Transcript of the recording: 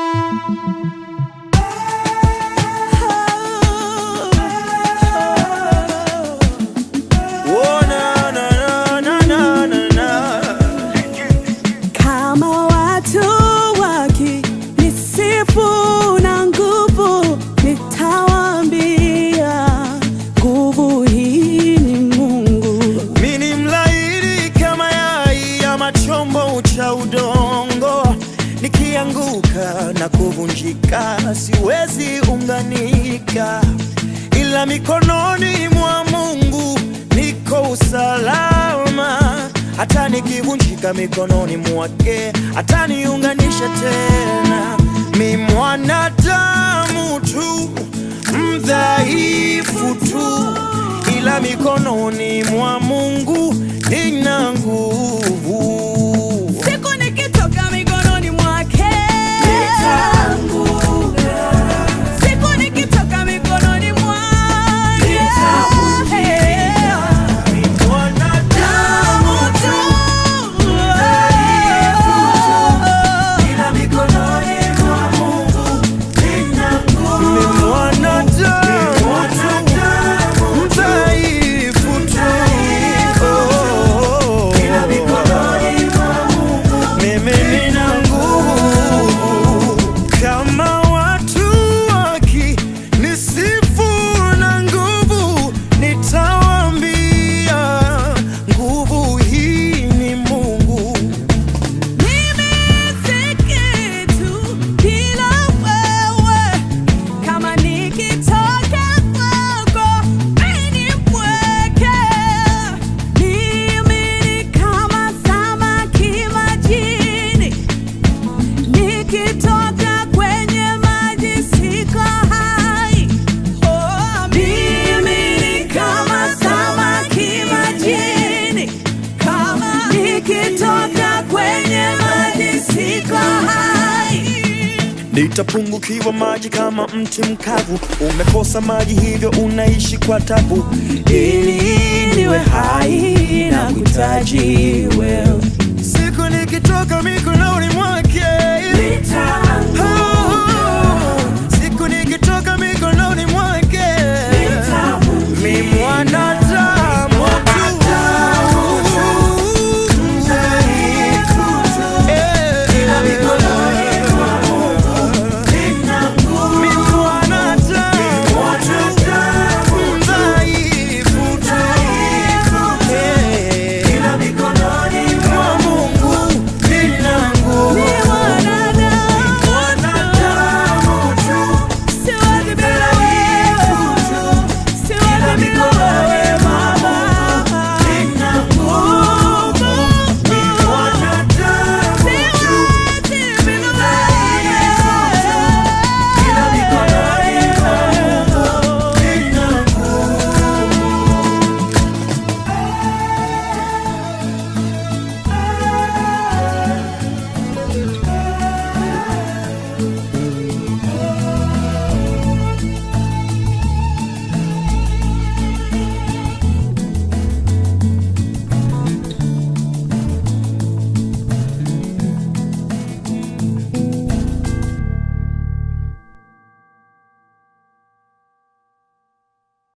Oh, na, na, na, na, na, na, na. Kama watu wakinisifu na nguvu, nitawaambia nguvu hii ni Mungu. Mi ni mlaini kama yai ama chombo cha udongo, nikianguka na kuvunjika siwezi unganika, ila mikononi mwa Mungu niko usalama. Hata nikivunjika mikononi mwake ataniunganisha tena. Mi mwanadamu tu mdhaifu tu ila mikononi mwa Mungu nina nguvu. Siku nikitoka mikononi mwake, siku nikitoka mikononi mwake, Mwanadamu tu, ila mikononi mwa Mungu nina nguvu. Ni mwanadamu tu, mdhaifu tu, ila mikononi mwa Mungu mimi nina nguvu. Kama watu wakinisifu na nguvu, nitawaambia nguvu hii ni Mungu. mimi si kitu bila wewe. Kama nikitoka kwako, mimi ni mpweke. Mimi ni kama samaki majini, nikitoka kwenye maji siko hai. Oh, mimi ni kama samaki majini, kama nikitoka kwenye maji siko hai. Nitapungukiwa maji kama mti mkavu, umekosa maji hivyo unaishi kwa tabu. Ili niwe hai na kutaji wewe. Siku nikitoka mikononi mwake